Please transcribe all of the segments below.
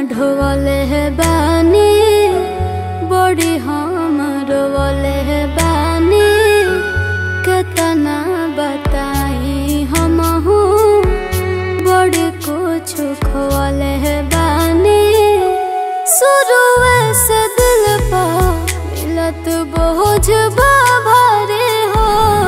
ढोवले है बानी बड़ी हम रोवले है बानी केतना बताई हम बड़ी कुछ खोवले है बानी शुरू से दिल पर मिलत बोझ भारे हो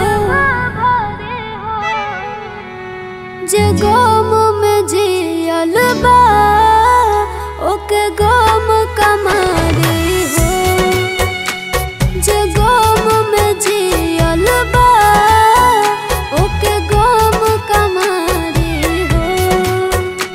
जे गम में जियल बा ओके गम कमारी हो जे गम में जियल बा ओके गम कमारी हो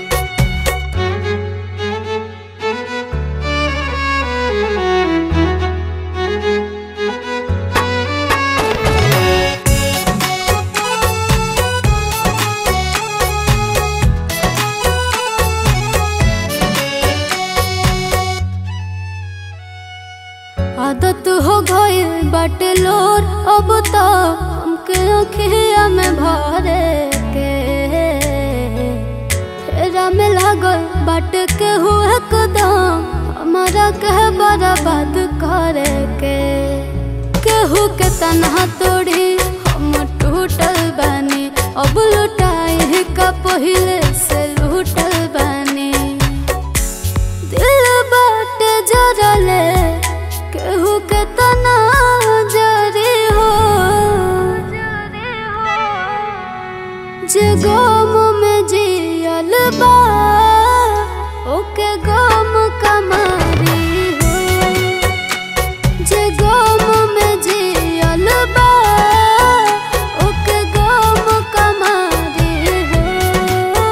आदत हो गई बट लोर अब तो हमके अखिया में भरे के फेरा में लागल बट के हुए कदम हमारा कह बर्बाद करे के केहू के तनहा तोड़ी हम टूटल बानी अब लुटाई का पहिले से लूटल बानी दिल बाटे जरले केहू के तना जरी हो जे गम में जियल बा ओके गम कमारी हो जे गम में जियल बा ओके गम कमारी हो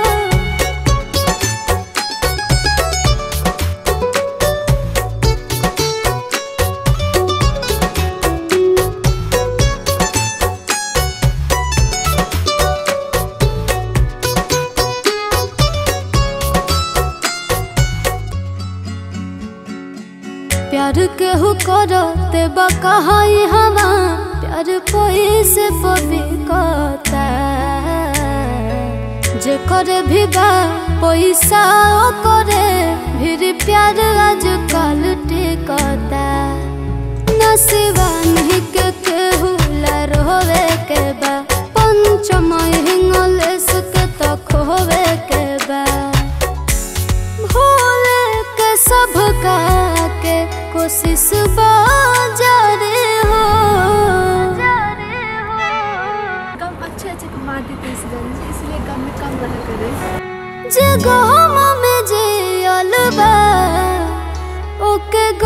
प्यार केहू करते बकहाई हवा प्यार पैसे पबी कता जे करे भी बा पैसा ओ करे फिर प्यार आजकल टिकता नसीबा नहीं के केहू ला रोवे के बा पंचम हिंगलेस के तक होवे के बा भोले के सब का के कोशिश बाजारे हो कम अच्छे अच्छे मार देते इस गाने से इसलिए कम में कम रहा करे जे गम में जे अलबा ओके